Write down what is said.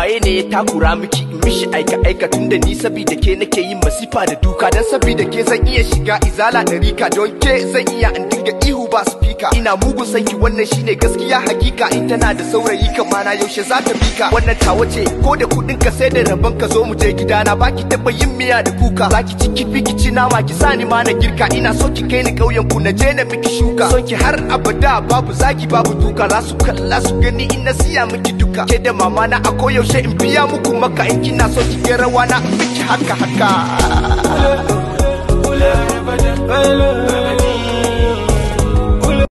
waye ne ya takura miki in mishi aika aika tunda ni sabida ke nake yin masifa da duka dan sabida ke zan iya shiga izala da rika don ke zan iya in dinga ihu ba speaker ina mugun sanki wannan shine gaskiya hakika in tana da saurayi kamana yaushe za ta bika wannan tawa ce ko da kudin ka sai da rabon ka zo mu je gidana baki taba yin miya da kuka zaki ci kifi ki ci nama ki sani ma na girka ina so ki kai ni kauyen ku na je na miki shuka son ki har abada babu zaki babu duka za su kalla su gani in na siya miki duka ke da mama na a koyaushe in biya muku maka in kina so ki ga rawa na in miki haka haka